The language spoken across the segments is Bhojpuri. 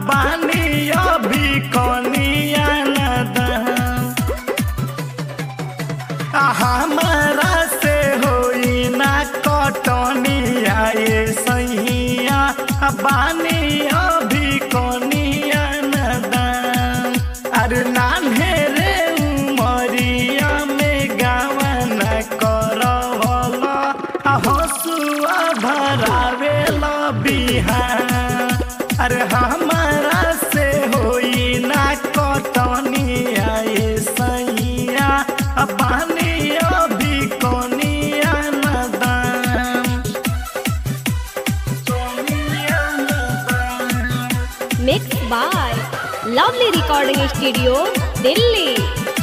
बानी अभी कनिया नदान हमारा से होई ना कटनिया ये सैया बानी अभी कनिया नदान अरे नान्हे रे उमरिया में गावन करवल हसुआ भरावेला बिहान अरे हमारा से होई ना कटनिया ये सैया बानी अभी कनिया नदान कनिया नदान mix by lovely recording studio Delhi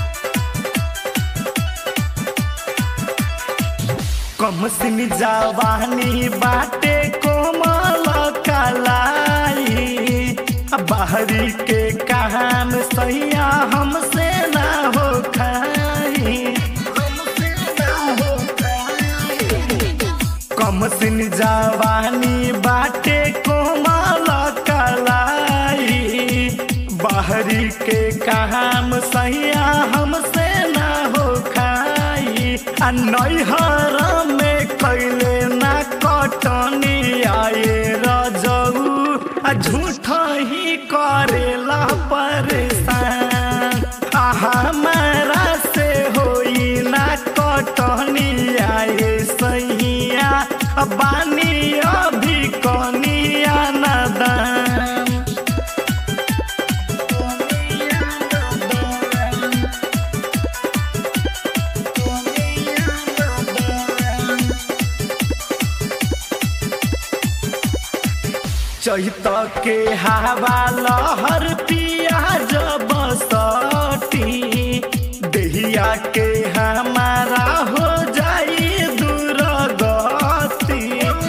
कम सिन जवानी बाटे कोमल कलाई बाहरी के काम सैया हमसे ना हो खाई हमसे ना हो खाई कम सिन जवानी बाटे कोमल कलाई बाहरी के काम सैया हमसे ना हो खाई आ नैहर में कैले ना कटनी आए रजऊ आ झूठ ही करेला परेशान आ हमारा से होई ना कटनी आए सैया बानी अभी कनिया नदान चैत के हवा लहर पिया जब सटी देहिया के हमारा हो जाई दुर्गति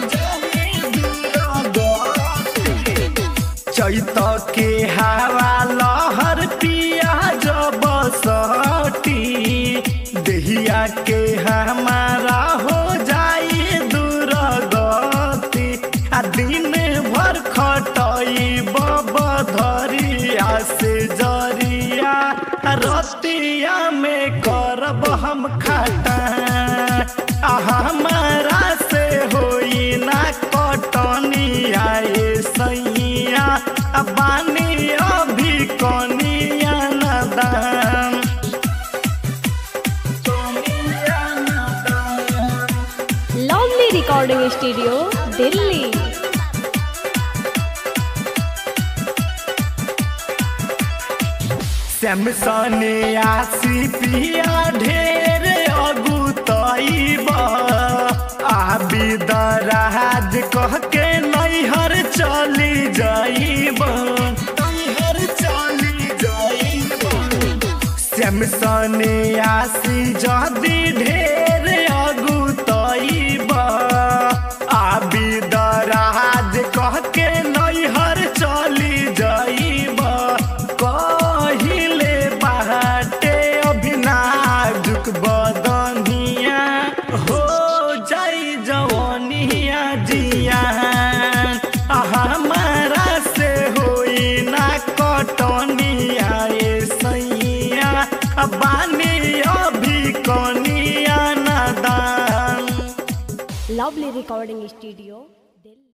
चैत के हवा लहर पिया जब सटी देहिया के हमारा हो जाई दुर्गति आ दिन भर खटई बबधरिया से जरिया रतिया में करब हम खटा आ हमारा से होई ना कटनी आए सैया आ बानी अभी कनिया नदान कनिया नदान लवली रिकॉर्डिंग स्टूडियो दिल्ली सैमसने आसी पिया ढेर अगुतैब आबी दराज कह के नैहर चली जाइब नैहर चली जाइब सैमसने आसी जदी ढेर अगुतैब आबी दराज कह के नैहर चली जाइब कहिले बाटे अभिनाजुक बदनिया हो जाई जवनिया जियान आ हमारा से होई ना कटनिया ए सैया आ बानी अभी कनिया नदान लवली रिकॉर्डिंग स्टूडियो